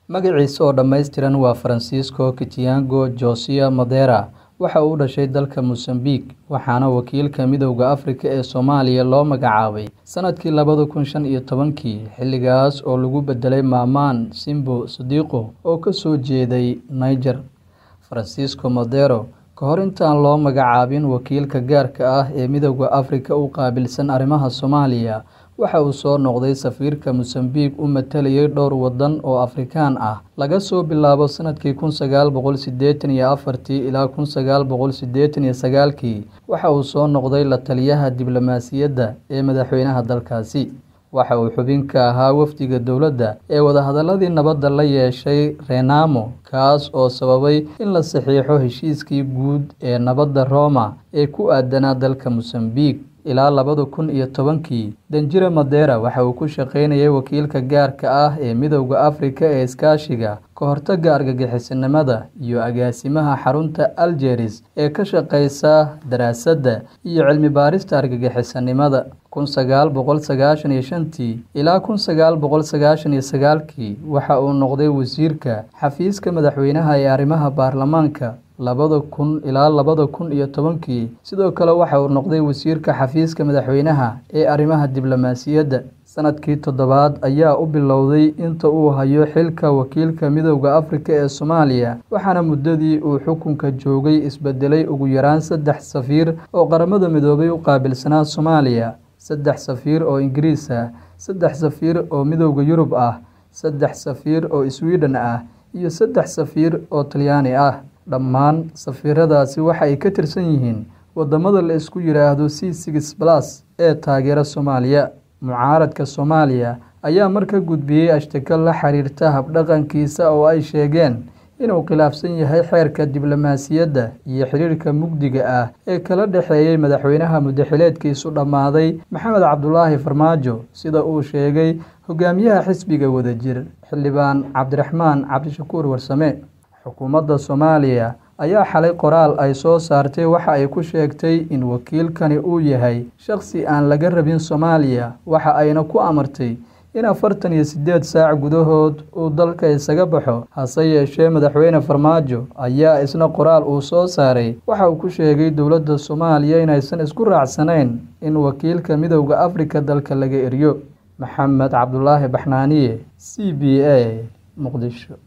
Magaciisa oo dhammaystiran waa Francisco Kitiago Josia Madeira. Waxa uu u dhashay dalka Mozambique, waxaana wakiilka Midowga Afrika ee Soomaaliya loo magacaabay sanadkii labada kun shan iyo tobankii, xilligaas oo lagu bedelay Maman Simbo Sadiqo oo ka soo jeeday Niger. Francisco Madeira ka hor intaan loo magacaabin wakiilka gaarka ah ee Midowga Afrika u qaabilsan arrimaha Soomaaliya, waxa uu soo noqday safiirka Mozambique u matalayay dhowr waddan oo Afrikaan ah, laga soo bilaabo sanadkii kun sagaal boqol sideetan iyo afartii ilaa kun sagaal boqol sideetan iyo sagaalkii. Waxa uu soo noqday la-taliyaha diblomaasiyadda ee madaxweynaha dalkaasi. Waxa uu xubin ka ahaa wafdiga dowladda ee wadahadalladii nabadda la yeeshay Renamo, kaas oo sababay in la saxiixo heshiiskii guud ee nabadda Roma ee ku aadanaa dalka Mozambique. Ilaa labada kun iyo tobankii, Danjire Madeira waxa uu ku shaqaynayay wakiilka gaarka ah ee Midowga Afrika ee Iskaashiga, ka hortagga argagixisanimada, iyo agaasimaha xarunta Algiers ee ka shaqeysa daraasadda iyo cilmi-baarista argagixisanimada. kun sagaal boqol sagaashan iyo shantii ilaa kun sagaal boqol sagaashan iyo sagaalkii waxa uu noqday wasiirka xafiiska madaxweynaha ee arrimaha baarlamaanka labada kun ilaa labada kun iyo tobankii. Sidoo kale waxa uu noqday wasiirka xafiiska madaxweynaha ee arrimaha diblomaasiyadda. Sanadkii toddobaad ayaa u bilowday inta uu hayo xilka wakiilka Midowga Afrika ee Soomaaliya, waxaana muddadii uu xukunka joogay isbedelay ugu yaraan saddex safiir oo Qaramada Midoobay u qaabilsanaa Soomaaliya, saddex safiir oo Ingiriis ah, saddex safiir oo Midowga Yurub ah, saddex safiir oo Sweden ah, iyo saddex safiir oo Talyaani ah. Dhammaan safiiradaasi waxa ay ka tirsan yihiin waddamada la isku yiraahdo C six plus ee taageera Soomaaliya. Mucaaradka Soomaaliya ayaa markaa gudbiyay ashtaka la xiriirta hab-dhaqankiisa oo ay sheegeen inuu khilaafsan yahay xeerka diblomaasiyadda iyo xiriirka mugdiga ah ee kala dhexeeyay madaxweynaha muddaxileedkiisu dhammaaday Maxamed Cabdulaahi Farmaajo, sida uu sheegay hogaamiyaha xisbiga Wadajir, Xildhibaan Cabdiraxmaan Cabdishakuur Warsame. Xukuumadda Soomaaliya ayaa xalay qoraal ay soo saartay waxa ay ku sheegtay in wakiilkani uu yahay shaqsi aan laga rabin Soomaaliya, waxa ayna ku amartay in afartan iyo sideed saac gudahood uu dalka isaga baxo. Hase yeeshee, madaxweyne Farmaajo ayaa isna qoraal uu soo saaray waxa uu ku sheegay dowladda Soomaaliya inaysan isku raacsanayn in wakiilka Midowga Afrika dalka laga eriyo. Maxamed Cabdulaahi Baxnaaniye, C B A, Muqdisho.